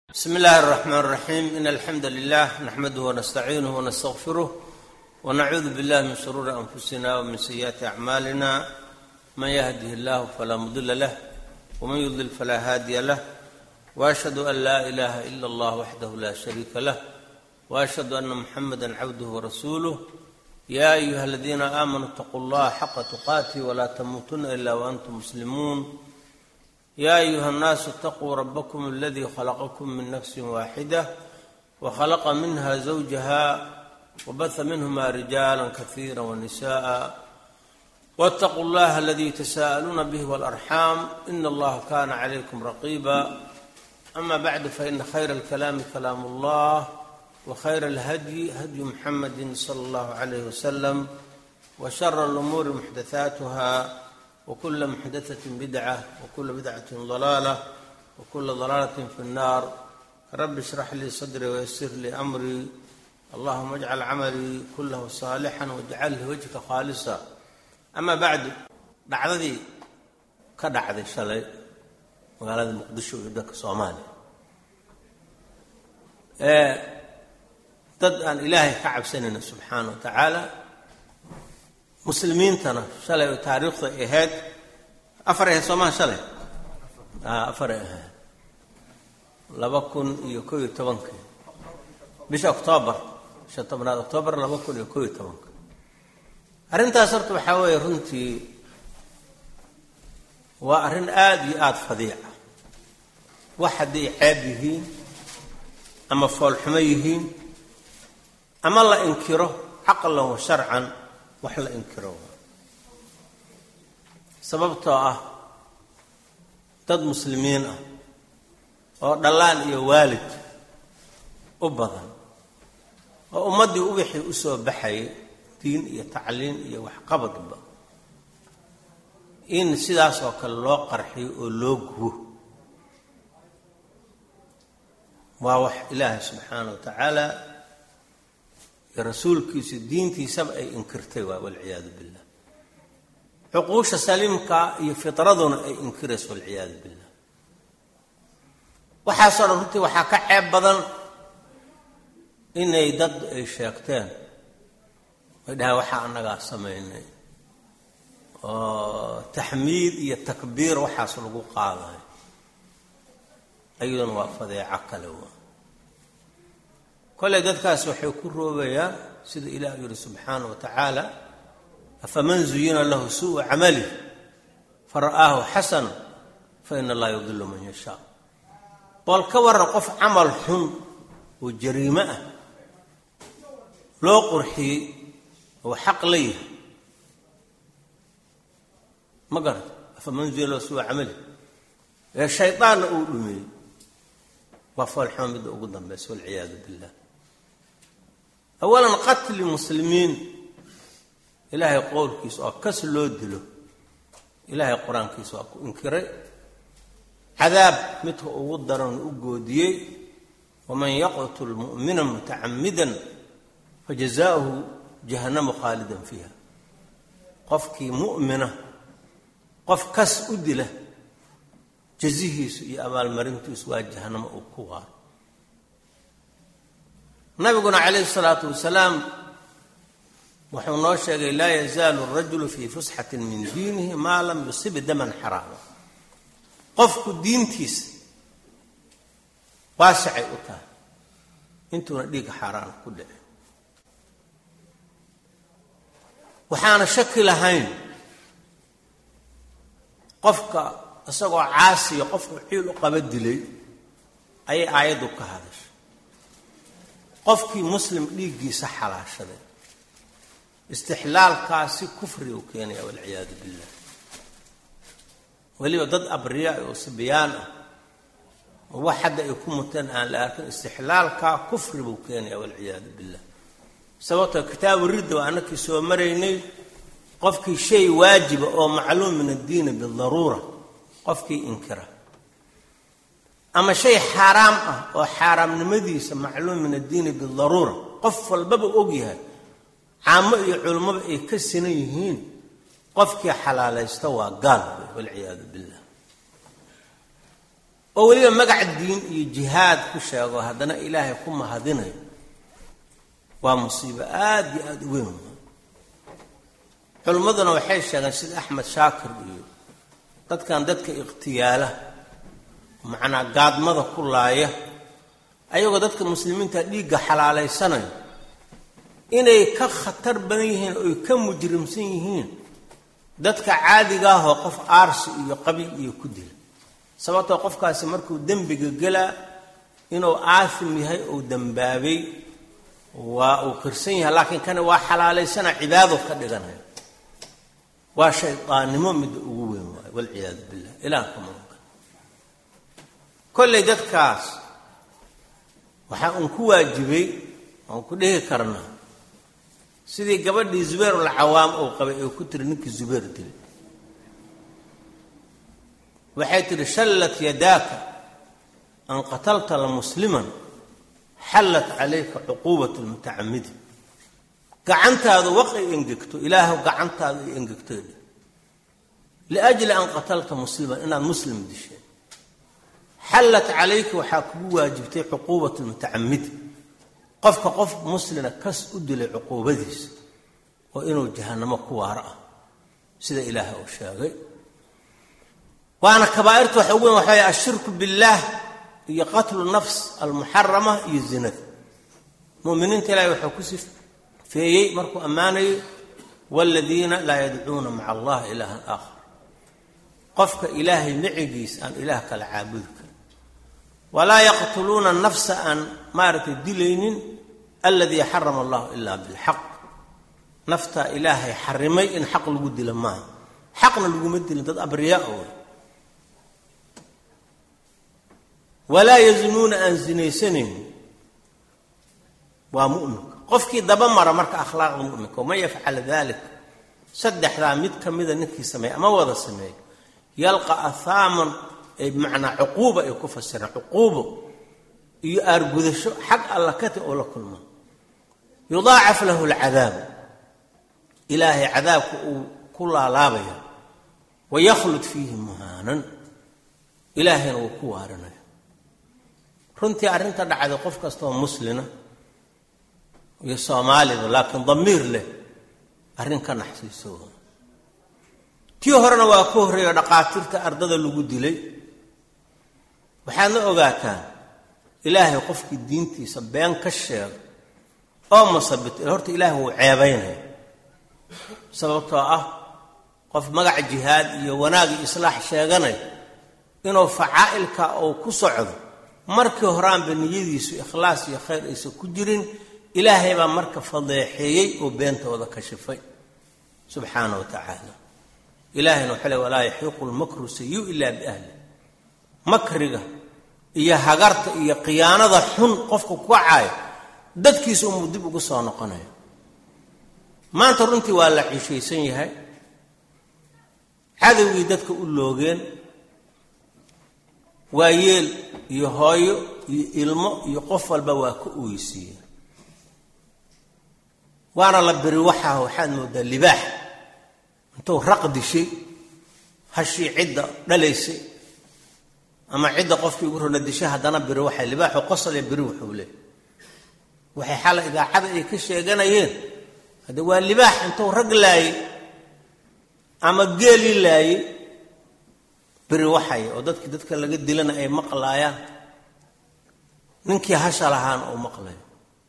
bsm اllahi الرحmn الرaxيm in alxamda lilah naxmaduh wnastaciinuh wnastaغfiruh wnacuudu biاllah min shuruuri anfusina wmin sayi'aati acmaalina man yahdih اllah falaa mudila lah wman yudlil falaa haadiya lah وashhadu an laa ilaha ila اllah waxdah la shariika lah وashhadu ana muxamada cabduh wrasuuluh ya ayuha aladiina aamanuu اtaquu اllaha xaqa tuqaatih wla tamuutuna ila wantum muslimuun ya ayuha الnaasu اtaquu rabakm اladii khalaqakum min nafsi waaxida wkhalaqa minha zawjaha wbaha minhma rijaala kaiira wnisaءa wاtaquu اllaha aladii tasa'aluuna bih wاlarxaam in allaha kana calaykum raqiba ama bacdu faina khayra اlkalaami kalaam اllah wkhayra اlhadyi hadyu muxamadi slى اllah عalayh waslm wshara اlumuuri muxdathaatuha wkula muxdathatin bidca wkula bidcatin dalaala wkula dalaalatin fi nnaar rabi ishrax lii sadrii wayasir lii amrii allahuma ajcal camalii kulahu saalixan wajcalhi wajhka khaalisa ama bacdu dhacdadii ka dhacday shalay magaalada muqdisho iyo dalka soomaaliya ee dad aan ilaahay ka cabsanayna subxaana wa tacaala muslimiintana shalay oo taariikhda ay ahayd afaray ahayd soomaa shalay afaray ahayd laba kun iyo koo iyo tobankii bisha oktoobar bisha tobnaad oktoobar laba kun iyo koo iyo tobanka arrintaas horta waxaa weeye runtii waa arrin aada iyo aada fadiica wax hadday ceeb yihiin ama foolxumo yihiin ama la inkiro caqlan wa sharcan wax la inkiro sababtoo ah dad muslimiin ah oo dhallaan iyo waalid u badan oo ummaddii ubixii u soo baxayay diin iyo tacliin iyo waxqabadba in sidaas oo kale loo qarxiyo oo loo gubo waa wax ilaahay subxaana wa tacaala iyo rasuulkiisu diintiisaba ay inkirtay waa walciyaadu billah cuquusha saliimka iyo fitraduna ay inkirayso walciyaadu billah waxaasoo dhan runtii waxaa ka ceeb badan inay dad ay sheegteen ay dhahaan waxaa annagaa samaynay oo taxmiid iyo takbiir waxaas lagu qaadayo ayaduna waa fadeeco kale waa kolley dadkaas waxay ku roobayaan sida ilaah yidhi subxaana wa tacaala afaman zuyina lahu su'u camalih fara'aahu xasana fa ina allaha yudilu man yashaa bool ka warran qof camal xun oo jariimo ah loo qurxiyey oo xaq la yahay ma garata afaman zuyina lahu su'u camalih ee shaydaanna uu dhumeeyey waa foolxuma midda ugu dambaysa walciyaadu billah awalan qatli muslimiin ilaahay qowlkiisa oo kas loo dilo ilaahay qur-aankiisa waa ku inkiray cadaab midka ugu daran u goodiyey waman yaqtul mu'mina mutacamidan fajazaauhu jahannamu khaalidan fiiha qofkii mu'mina qof kas u dila jazihiisu iyo abaalmarintiisu waa jahannamo uu ku waaro nabiguna calayhi salaatu wasalaam wuxuu noo sheegay laa yazaalu arajulu fii fusxatin min diinihi maa lam yusib daman xaraama qofku diintiisa waasicay u tahay intuuna dhiiga xaaraana ku dhicin waxaana shaki lahayn qofka isagoo caasiya qofku ciil u qaba dilay ayay aayaddu ka hadashay qofkii muslim dhiiggiisa xalaashaday istixlaalkaasi kufri uu keenaya walciyaadu billah weliba dad abriyaa oo sibyaan ah oo wax hadda ay ku muteen aan la arkin istixlaalkaa kufri buu keenaya walciyaadu billah sababtoo kitaabu ridda waa annakii soo maraynay qofkii shay waajiba oo macluum min addiini bidaruura qofkii inkira ama shay xaaraam ah oo xaaraamnimadiisa macluum min addiini bidaruura qof walbaba og yahay caamo iyo culummaba ay ka sinan yihiin qofkii xalaalaysta waa gaal wey walciyaadu billah oo weliba magac diin iyo jihaad ku sheego haddana ilaahay ku mahadinayo waa musiibo aada iyo aada u weyn culimmaduna waxay sheegeen sida axmed shaakir iyo dadkan dadka ikhtiyaala macnaa gaadmada ku laaya ayagoo dadka muslimiinta dhiigga xalaalaysanayo inay ka khatar badan yihiin oy ka mujrimsan yihiin dadka caadiga ahoo qof aarsi iyo qabiil iyo ku dila sababtoo qofkaasi markuu dembiga gelaa inuu aasim yahay ou dembaabay waa uu kirsan yahay laakiin kani waa xalaalaysana cibaado ka dhiganaya waa shaydaannimo midda ugu weyn waayo walciyaadu billah ilaah ka maganka kollay dadkaas waxaa uun ku waajibay oon ku dhihi karnaa sidii gabadhii zubayrulcawaam uu qabay ee ku tiri ninkii zubayr dilay waxay tihi shallat yadaaka an qatalta lamusliman xallat calayka cuquubat lmutacamidi gacantaadu waq ay engegto ilaahu gacantaadu ay engegtoy liajli an qatalta musliman inaad muslim dishay xallat calayka waxaa kugu waajibtay cuquubat lmutacamidi qofka qof muslina kas u dilay cuquubadiisa oo inuu jahanamo ku waaro ah sida ilaaha uu sheegay waana kabaairta waxa ugu weyn waxa way ashirku billaah iyo qatlu nafs almuxarama iyo zinada muminiinta ilahay wuxuu ku sifeeyey markuu ammaanayay waladiina laa yadcuuna maca allah ilaahan aakhar qofka ilaahay micigiis aan ilaah kala caabudi karin walaa yaqtuluuna nafsa aan maaragtay dilaynin aladii xarama allahu ilaa bilxaq naftaa ilaahay xarimay in xaq lagu dilo maaha xaqna laguma dilin dad abriyaa wey walaa yazinuuna aan zinaysanayn waa muminka qofkii daba mara marka akhlaaqda muminka waman yafcal dalik saddexdaa mid ka mida ninkii sameeya ama wada sameeya yalqa ahaaman ay bimacnaa cuquuba ay ku fasiraan cuquubo iyo aargudasho xag alla kati oo la kulmo yudaacaf lahu lcadaabu ilaahay cadaabka uu ku laalaabaya wayaklud fiihi muhaanan ilaahayna wuu ku waarinaya runtii arrinta dhacday qof kastaoo muslina iyo soomaaliba laakiin damiir leh arrin ka naxsiiso tii horena waa ka horreeyo dhaqaatiirta ardada lagu dilay waxaadna ogaataan ilaahay qofkii diintiisa been ka sheega oo masabit horta ilaahay wuu ceebaynaya sababtoo ah qof magac jihaad iyo wanaag iyo islaax sheeganaya inuu facaa'ilka uu ku socdo markii horaanba niyadiisu ikhlaas iyo khayr aysan ku jirin ilaahay baa marka fadeexeeyey oo beentooda kashifay subxaana wa tacaala ilaahayna wuxuu le walaa yaxiiqu lmakru sayu ilaa biahli makriga iyo hagarta iyo khiyaanada xun qofka ku kacayo dadkiisa umuu dib ugu soo noqonayo maanta runtii waa la cishaysan yahay cadowgii dadka u loogeen waa yeel iyo hooyo iyo ilmo iyo qof walba waa ka oysiiyeen waana la beri waxaa waxaad moodaa libaax intuu raq dishay hashii cidda dhalaysay ama cidda qofkii ugu rona dishay haddana beri waxay libaaxu qosale beri wuxuu leey waxay xala idaacada ay ka sheeganayeen hadde waa libaax intuu rag laayey ama geeli laayey beri waxay oo dadkii dadka laga dilana ay maqlaayaan ninkii hasha lahaana uu maqlayo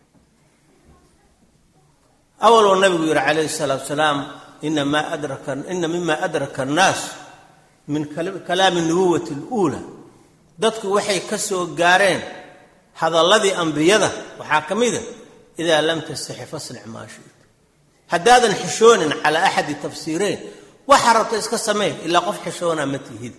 awaloo nabigu yihi calayhi salaatu salaam ina ma adraka ina mima adraka annaas min kalaami nubuwati اluula dadku waxay ka soo gaareen hadalladii ambiyada waxaa ka mida idaa lam tastaxi fasnic maa shita haddaadan xishoonin calaa axadi tafsiireyn waxaa rabta iska samee ilaa qof xishoonaa ma tihid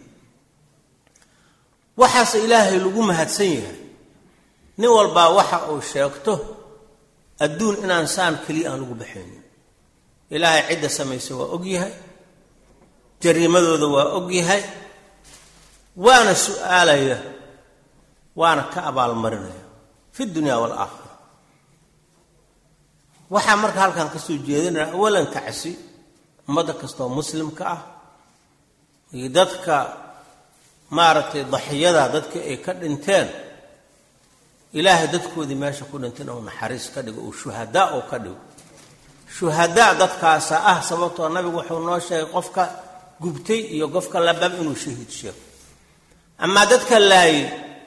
waxaase ilaahay lagu mahadsan yahay nin walbaa waxa uu sheegto adduun inaan saan keliya aan lagu baxaynin ilaahay cidda samaysa waa og yahay jariimadooda waa og yahay waana su'aalaya waana ka abaalmarinaya fi dunya waalaakhira waxaa marka halkan ka soo jeedinaya awalan tacsi ummadda kastaoo muslimka ah iyo dadka maaragtay daxiyada dadka ay ka dhinteen ilaahay dadkoodii meesha ku dhinteen ou naxariis ka dhigo uu shuhadaa uu ka dhigo shuhadaa dadkaasa ah sababtoo nabigu wuxuu noo sheegay qofka gubtay iyo qofka labab inuu shahiid sheego amaa dadka laayay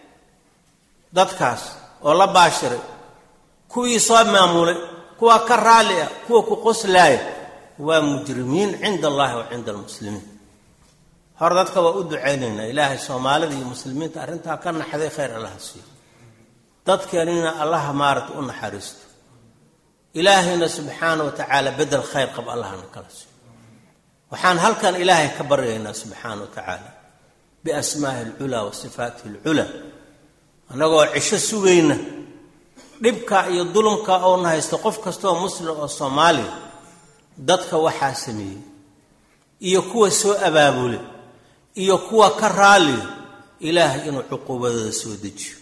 dadkaas oo la baashiray kuwii soo maamulay kuwa ka raalli ah kuwa ku qoslaaya waa mujrimiin cinda allahi wa cinda almuslimiin hore dadka waa u ducaynaynaa ilaahay soomaalida iyo muslimiinta arrintaa ka naxday khayr allaha siiyo dadkeenina allaha maaragta u naxariisto ilaahayna subxaana wa tacaala bedel khayr qab allahna kala siiyo waxaan halkan ilaahay ka baryaynaa subxaana wa tacaala biasmaahi alculaa wa sifaatihi alculaa annagoo cisho sugayna dhibka iyo dulumka oona haysto qof kastaoo muslim oo soomaaliya dadka waxaa sameeyey iyo kuwa soo abaabulay iyo kuwa ka raaliya ilaahay inuu cuquubadooda soo dejiyo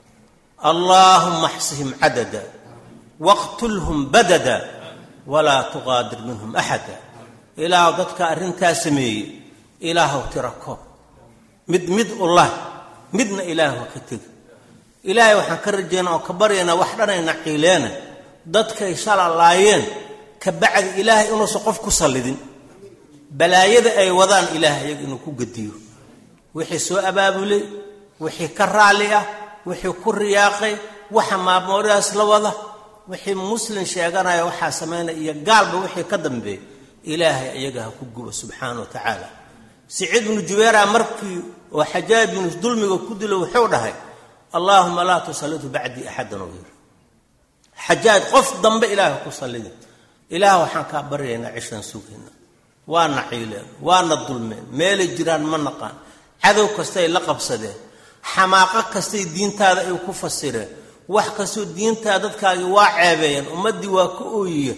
allaahuma axsihim cadada waqtulhum badada walaa tuqaadir minhum axada ilaahu dadka arrintaa sameeyey ilaahuw tira koob mid mid ulah midna ilaahu ha ka tegi ilaahay waxaan ka rajaynaa oo ka baryaynaa wax dhanayna ciileena dadkay shala laayeen ka bacdi ilaahay inuusan qof ku sallidin balaayada ay wadaan ilaahay iyaga inuu ku gediyo wixii soo abaabulay wixii ka raalli ah wixii ku riyaaqay waxa maamooridaas la wada wixii muslim sheeganaya waxaa samaynaya iyo gaalba wixii ka dambeeya ilaahay iyaga ha ku gubo subxaana wa tacaala siciid binu jubeera markii oo xajaaj binu dulmiga ku dilo wuxuu dhahay allaahuma laa tusallitu bacdii axadan oo yiri xajaaj qof dambe ilaahay ku sallidin ilaah waxaan kaa baryaynaa cishaan sugayna waana ciileen waana dulmeen meelay jiraan ma naqaan cadow kastay la qabsadeen xamaaqo kastay diintaada ay ku fasireen wax kastoo diintaa dadkaagii waa ceebeeyeen ummaddii waa ka ooyiya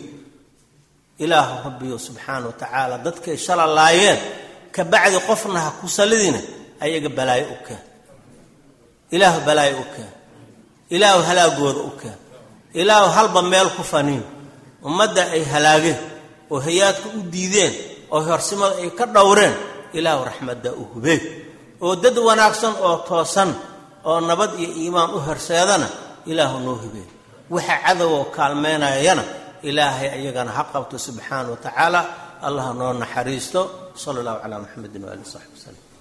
ilaahu rabbiyo subxaana wa tacaala dadkay shala laayeen ka bacdi qofna ha ku sallidina ayaga balaayo u keen ilaahu balaayo u keen ilaahu halaagooda u keen ilaahu halba meel ku faniin ummadda ay halaageen oo hayaadka u diideen oo horsimada ay ka dhowreen ilaahu raxmaddaa u hubeen oo dad wanaagsan oo toosan oo nabad iyo iimaan u horseedana ilaahu noo hubeen waxa cadowoo kaalmeynayana ilaahay ayagana ha qabto subxaana wa tacaala allah noo naxariisto sala allahu calaa muxamedin waali saxbi wasalam